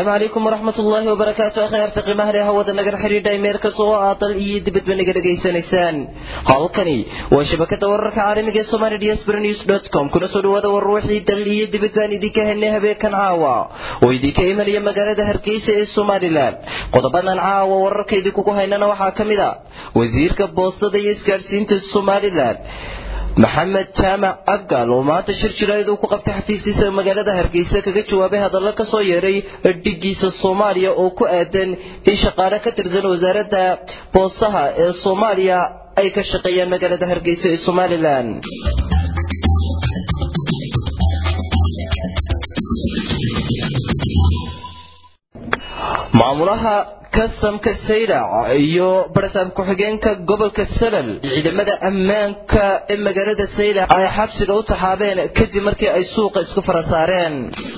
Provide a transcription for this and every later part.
asalaamu calaykum waraxmat ullaahi wabarakaatu akhyaarta qiimaha leh hawada nagala xidhiidha meel kasta oo aad dal iyo dibadba naga dhegaysanaysaan halkani waa shabakada wararka caalamiga ee somali dsbr news dot com kuna soo dhawaada war ruuxii dal iyo dibad baan idinka helnay habeenkan caawa oo idinka imanaya magaalada hargeysa ee somalilan qodobadan caawa wararka idinkugu haynana waxaa ka mid a wasiirka boostada iyo isgaadhsiinta somalilan maxamed jaamac abgaal oo maanta shir jiraayad uu ku qabtay xafiiskiisa magaalada hargeysa kaga jawaabay hadallo ka soo yeedhay dhigiisa soomaaliya oo ku aadan in shaqaale ka tirsan wasaaradda boostaha ee soomaaliya ay ka shaqeeyaan magaalada hargeysa ee somalilan maamulaha kasamka saylac iyo barasaab ku-xigeenka gobolka salal ciidamada ammaanka ee magaalada saylac ay xabsiga u taxaabeen kadib markii ay suuqa isku fara saareen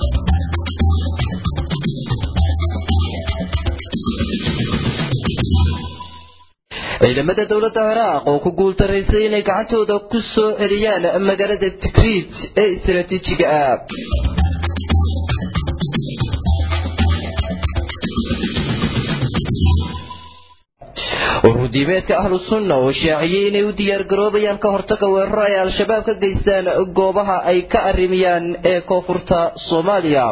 ciidamada dowladda ciraaq oo ku guultaraysay inay gacantooda ku soo celiyaan magaalada tikriit ee istaraatiijiga ah urudiimeedka ahlu sunna oo shaaciyey inay u diyaargaroobayaan ka hortaga weeraro ay al-shabaab ka geystaan goobaha ay ka arrimiyaan ee koonfurta soomaaliya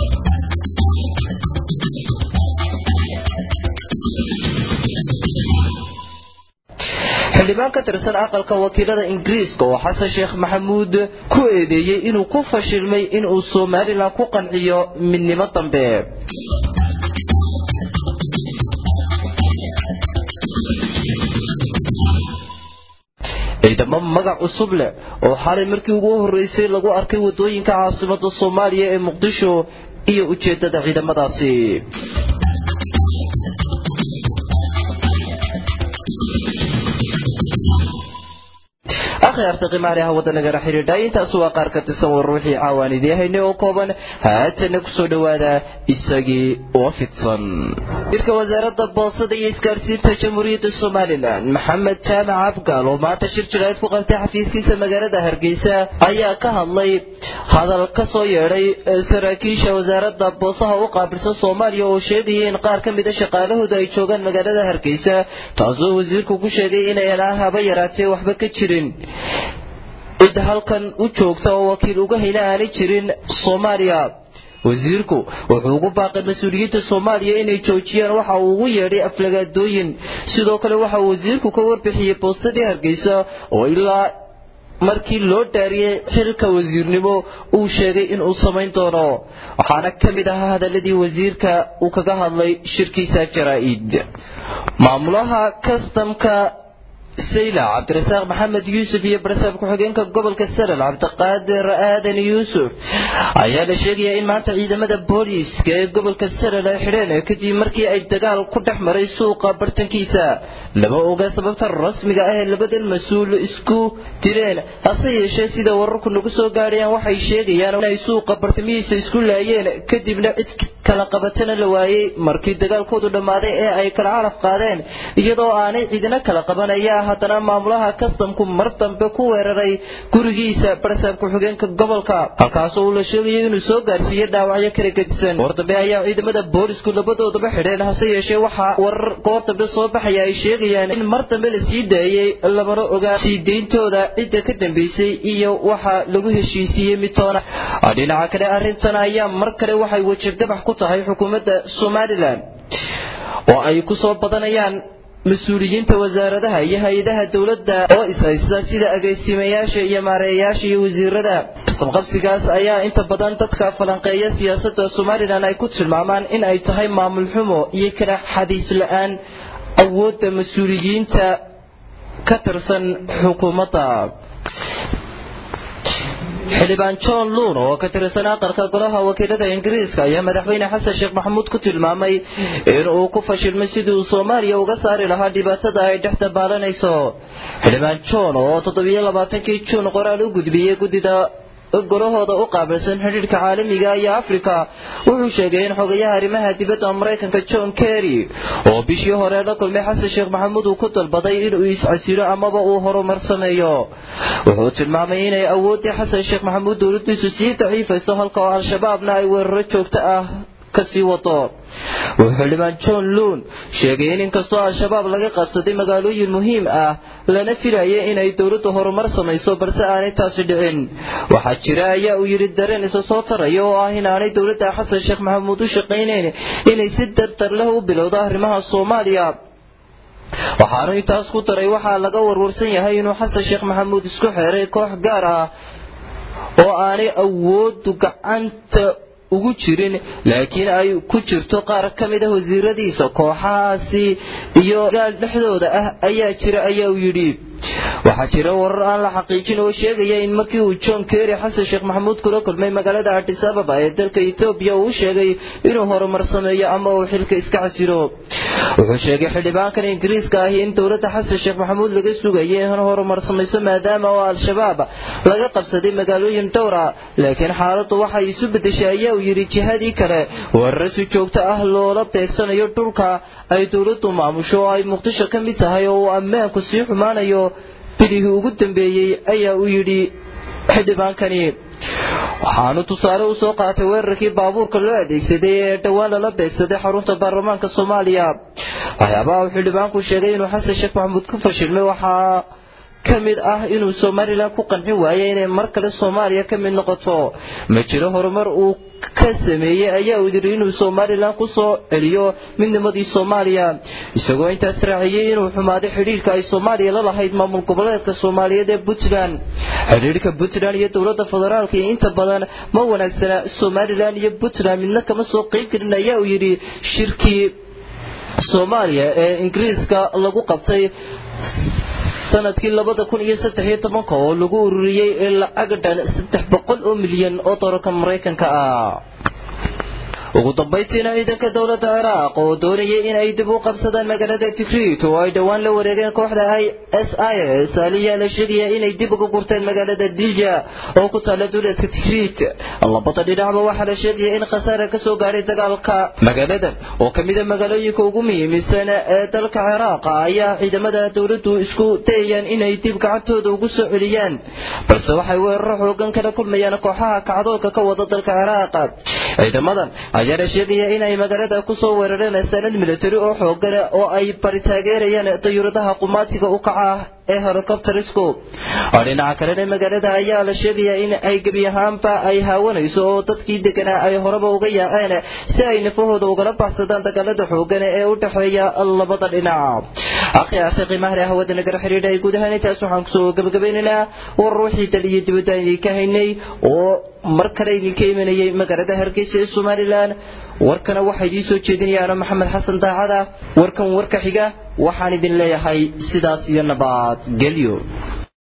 xildhibaan ka tirsan aqalka wakiilada ingiriiska oo xasan sheekh maxamuud ku eedeeyey inuu ku fashilmay inuu somalilan ku qanciyo midnimo dambe ciidamo magac cusub leh oo xalay markii ugu horreysay lagu arkay waddooyinka caasimada soomaaliya ee muqdisho iyo ujeeddada ciidamadaasi akhyaarta qimaale hawada nagala xidhiidha intaas waa qaar ka tirsan war ruuxii caawaan idii haynay oo kooban haatana kusoo dhowaada isagii oo fidsan wasiirka wasaaradda boostada iyo isgaadhsiinta jamhuuriyadda somalilan maxamed jaamac abgaal oo maanta shir jiraayad ku qabtay xafiiskiisa magaalada hargeysa ayaa ka hadlay hadal ka soo yeedhay saraakiisha wasaaradda boosaha u qaabilsan soomaaliya oo sheegaya in qaar ka mida shaqaalahooda ay joogaan magaalada hargeysa taasoo wasiirku ku sheegay inaynaan haba yaraatee waxba ka jirin cid halkan u joogta oo wakiil uga hayna aanay jirin soomaaliya wasiirku wuxuu ugu baaqay mas-uuliyiinta soomaaliya inay joojiyaan waxa uu ugu yeedhay aflagaadooyin sidoo kale waxa uu wasiirku ka warbixiyey boostadii hargeysa oo ilaa markii loo dhaariyey xilka wasiirnimo uu sheegay inuu samayn doono waxaana ka mid ahaa hadaladii wasiirka uu kaga hadlay shirkiisa jaraa-id maamulaha kastamka saylac cabdirasaaq maxamed yuusuf iyo barasaab ku-xigeenka gobolka salal cabdiqaadir aadan yuusuf ayaa la sheegayaa in maanta ciidamada booliiska ee gobolka salal ay xidheen kadib markii ay dagaal ku dhex maray suuqa bartankiisa lama oga sababta rasmiga ah ee labadan mas-uul isku dileen hase yeeshee sida wararku nagu soo gaadhayaan waxay sheegayaan inay suuqa bartamihiisa isku laayeen kadibna cid kala qabatana la waayey markii dagaalkoodu dhammaaday ee ay kala calaf qaadeen iyadoo aanay ciidina kala qabanaya haddana maamulaha kastamku mar dambe ku weeraray gurigiisa barasaab ku-xigeenka gobolka halkaasoo uu la sheegayo inuu soo gaarsiiyey dhaawacyo kala gedisan goor dambe ayaa ciidamada boolisku labadoodaba xidheen hase yeeshee waxaa warar goor dambe soo baxaya ay sheegayaan in mar dambe la sii daayey lamana ogaa sii deyntooda cidda ka dambeysay iyo waxa lagu heshiisiiyey midtoona dhinaca kale arrintan ayaa mar kale waxay wajirdabax ku tahay xukuumadda somalilan oo ay ku soo badanayaan mas-uuliyiinta wasaaradaha iyo hay-adaha dowladda oo ishaysta sida agaasimayaasha iyo maareeyayaasha iyo wasiirada isqabqabsigaas ayaa inta badan dadka falanqeeya siyaasadda somalilan ay ku tilmaamaan in ay tahay maamul xumo iyo kala xadiis la-aan awoodda mas-uuliyiinta ka tirsan xukuumadda xildhibaan john luun oo ka tirsan aqalka golaha wakiilada ingiriiska ayaa madaxweyne xasan sheekh maxamuud ku tilmaamay inuu ku fashilmay sidii uu soomaaliya uga saari lahaa dhibaatada ay dhex dabaalanayso xildhibaan john oo toddobiyo labaatankii juun qoraal u gudbiyey guddida golahooda u qaabilsan xidhiidhka caalamiga iyo afrika wuxuu sheegay in xogayaha arrimaha dibadda maraykanka john kerry oo bishii hore la kulmay xasan sheekh maxamuud uu ku dalbaday inuu iscasilo amaba uu horumar sameeyo wuxuu tilmaamay inay awooddii xasan sheekh maxamuud dowladdiisu sii daciifayso halka oo al-shabaabna ay weeraro joogto ah kasii wato wuxuu xildhibaan john luun sheegay in inkastoo al-shabaab laga qabsaday magaalooyin muhiim ah lana filayay inay dowladdu horumar samayso balse aanay taasi dhicin waxaa jira ayaa uu yidhi dareen isa soo taraya oo ah inaanay dowladda xasan sheekh maxamuud u shaqaynayn inay si dardar leh u bilowdo arrimaha soomaaliya waxaanu intaas ku daray waxaa laga warwarsan yahay inuu xasan sheekh maxamuud isku xeeray koox gaar ah oo aanay awoodu gacanta ugu jirin laakiin ay ku jirto qaar ka mid ah wasiiradiisa kooxahaasi iyo gaal dhexdooda ah ayaa jira ayaa uu yidhi waxaa jira warar aan la xaqiijin oo sheegaya in markii uu john kerry xasan sheekh maxamuud kula kulmay magaalada adis ababa ee dalka etoobiya uu sheegay inuu horumar sameeyo ama uu xilka iska casilo wuxuu sheegay xildhibaankan ingiriiska ahi in dowladda xasan sheekh maxamuud laga sugayay in horumar samayso maadaama oo al-shabaab laga qabsaday magaalooyin dhowra laakiin xaaladdu waxay isu bedeshay ayaa uu yidhi jihadii kale weerar si joogto ah loola beegsanayo dhulka ay dowladdu maamusho oo ay muqdisho ka mid tahay oo uu ammaanku sii xumaanayo bilihii ugu dambeeyey ayaa uu yidhi xildhibaankani waxaanu tusaale u soo qaatay weerarkii baabuurka loo adeegsaday ee dhowaan lala beegsaday xarunta baarlamaanka soomaaliya waxyaabaha uu xildhibaanku sheegay inuu xasan sheekh maxamuud ku fashilmay waxaa ka mid ah inuu somalilan ku qancin waayay inay mar kale soomaaliya ka mid noqoto ma jiro horumar uu ka sameeyey ayaa uu yidhi inuu somalilan ku soo celiyo midnimadii soomaaliya isagoo intaas raaciyey inuu xumaaday xidhiirka ay soomaaliya la lahayd maamul goboleedka soomaaliyeed ee puntland xidhiirka puntland iyo dowladda federaalka iyo inta badan ma wanaagsana somalilan iyo puntland midna kama soo qeyb gelin ayaa uu yidhi shirkii soomaaliya ee ingiriiska lagu qabtay sanadkii labada kun iyo saddex iyo tobanka oo lagu ururiyey lacag dhan saddex boqol oo milyan oo doolarka maraykanka ah ugu dambaystiina ciidanka dowladda ciraaq oo doonayay in ay dib u qabsadaan magaalada tikrit oo ay dhowaan la wareegeen kooxda i s i s aliyaa la sheegaya inay dib uga gurteen magaalada dilja oo ku taala duleedka tikrit labada dhinacba waxaa la sheegaya in khasaare kasoo gaadhay dagaalka magaaladan oo ka mida magaalooyinka ugu muhiimsan ee dalka ciraaq ayaa ciidamada dowladdu isku dayayaan inay dib gacantooda ugu soo celiyaan balse waxay weeraro xoogan kala kulmayaan kooxaha kacdoonka ka wada dalka ciraaq ciidamadan ayaana sheegaya in ay magaalada kusoo weerareen sanad military oo xoogan oo ay bari taageerayaan dayuuradaha qumaatiga u kaca ah ee helicopterisku dhinaca kalena magaalada ayaa la sheegaya in ay gebi ahaanba ay haawanayso oo dadkii deganaa ay horeba uga yaaceen si ay nafahooda ugala baxsadaan dagaalada xoogan ee u dhexeeya labada dhinac akhi akhi qiimaha hawada nagar xiriidha ay guud ahaan intaas waxaan kusoo gabagabaynaynaa war ruuxii dal iyo dibadda idinka haynay oo mar kale idinka imanayay magaalada hargeysa ee somalilan warkana waxaa idiin soo jeedinayaana maxamed xasan daacada warkan warka xiga waxaan idin leeyahay sidaas iyo nabad gelyo